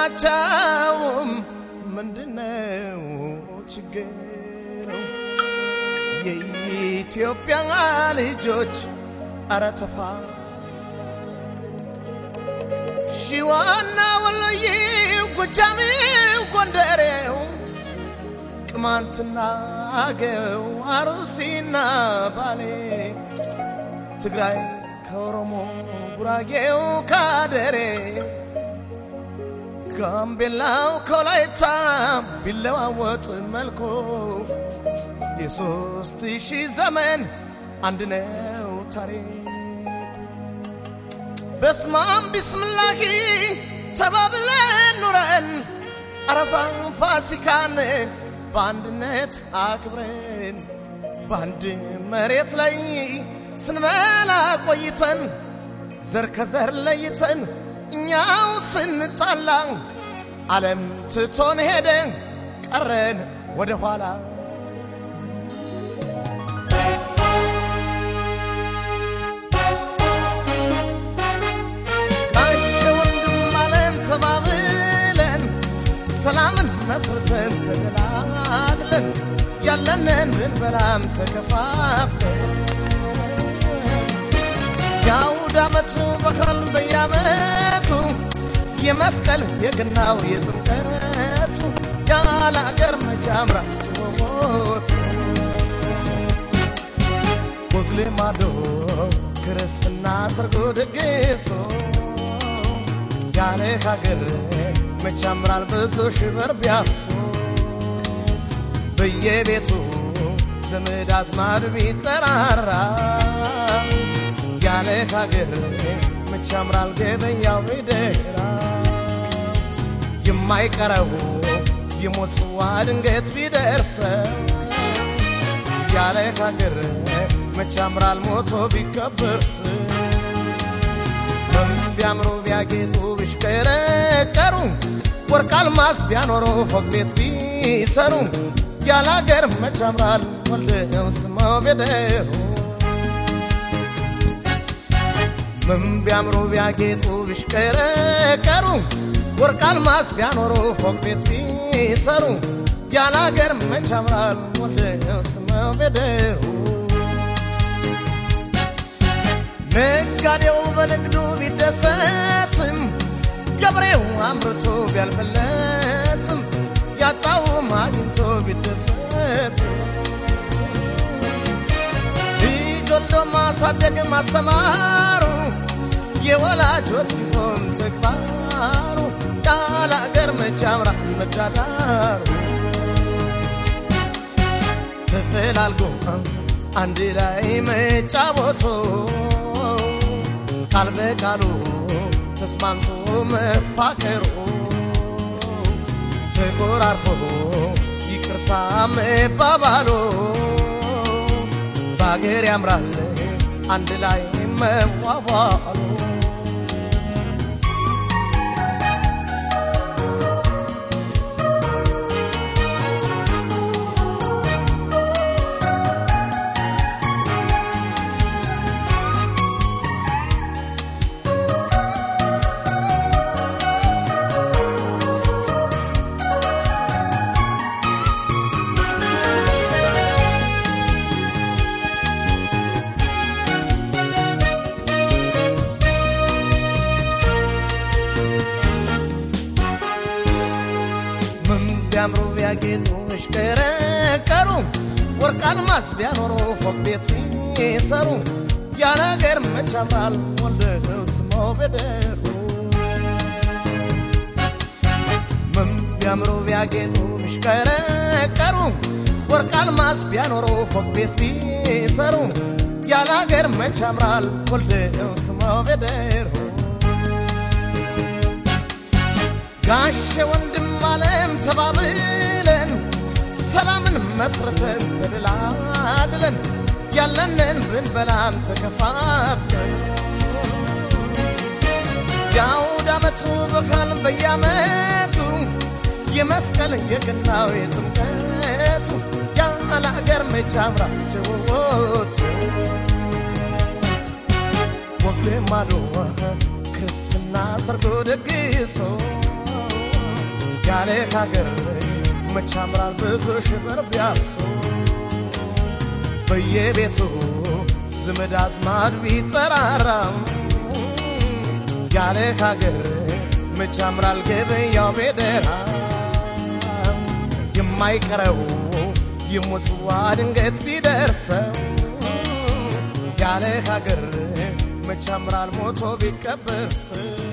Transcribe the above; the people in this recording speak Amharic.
ጥላቻውም ምንድነው ችግሩ? የኢትዮጵያ ልጆች አረ ተፋ ሺዋና ወሎዬው ጎጃሜው ጎንደሬው ቅማንትና አገው አሩሲና ባሌ ትግራይ ከኦሮሞ ጉራጌው ካደሬ ጋምቤላው ከወላይታ ቢለዋወጥ መልኩ የሶስት ሺህ ዘመን አንድ ነው ታሪክ በስማም ቢስምላሂ ተባብለን ኑረን አረፋን ፋሲካን በአንድነት አክብረን በአንድ መሬት ላይ ስንበላ ቆይተን ዘር ከዘር ለይተን እኛው ስንጣላ ዓለም ትቶን ሄደ ቀረን ወደ ኋላ ጋሽ ወንድም ዓለም ተባብለን ሰላምን መስርተን ተገላግለን ያለንን ብንበላም ተከፋፍለን የአውድ ዓመቱ በዓል በየዓመቱ የመስቀል የገናው የጥምቀቱ ያለ አገር መቻምራ ትወሞቱ ወግ ልማዶ ክርስትና ሰርጎ ድግሶ ያለ ሀገር መቻምራል ብዙ ሽበር ቢያፍሶ በየቤቱ ዘመድ አዝማድ ቢጠራራ ያለ ሀገር መቻምራል ገበያው ቢደራ የማይቀረው የሞት ጽዋ ድንገት ቢደርሰው ያለ ሀገር መቻምራል ሞቶ ቢከበርስ ቢያምሩ ቢያጌጡ ቢሽከረከሩ ወርቅ አልማዝ ቢያኖሩ ፎቅ ቤት ቢሰሩ ያለ ሀገር መቻምራል ወልደው ስመው ቢደሩ ምን ቢያምሩ ቢያጌጡ ቢሽከረከሩ ወርቅ አልማዝ ቢያኖሩ ፎቅ ቤት ቢሰሩ ያለ ሀገር መቻምራል ወልደው ስመው ቢደሩ ነጋዴው በንግዱ ቢደሰትም ገበሬው አምርቶ ቢያልፍለትም ያጣውም አግኝቶ ቢደሰትም ልጅ ወልዶ ማሳደግ ማስተማሩ የወላጆች ቢሆን ተግባሩ ያለ አገር መቻምራ መዳዳሩ ተፈላልጎ አንድ ላይ መጫወቶ ቃል በቃሉ ተስማምቶ መፋቀሩ ተቆራርፎ ይቅርታ መባባሉ በአገር ያምራል አንድ ላይ መዋዋሉ ምን ቢያምሩ ቢያጌጡ እሽከረከሩ ወርቅ አልማዝ ቢያኖሩ ፎቅ ቤት ቢሰሩ ያለ አገር መቻምራል ወልደው ስመው ቢደሩ ምን ቢያምሩ ቢያጌጡ እሽከረከሩ ወርቅ አልማዝ ቢያኖሩ ፎቅ ቤት ቢሰሩ ያለ አገር መቻምራል ወልደው ስመው ቢደሩ ጋሼ ወንድም ዓለም ተባብለን ሰላምን መስርተን ተደላድለን ያለንን ብንበላም ተከፋፍለን የአውድ ዓመቱ በዓል በየዓመቱ የመስቀል የገናው የጥምቀቱ ያለ አገር መቻምራ ጭውውቱ ወግ ልማዶ ክርስትና ሰርጎ ደግሶ ያለ ካገር መቻምራል ብዙ ሽበር ቢያብሶ በየቤቱ ዘመድ አዝማድ ቢጠራራም ያለ ካገር መቻምራል ገበያው ቤደራ የማይቀረው የሞጽዋ ድንገት ቢደርሰው ያለ ሀገር መቻምራል ሞቶ ቢቀበር ሰው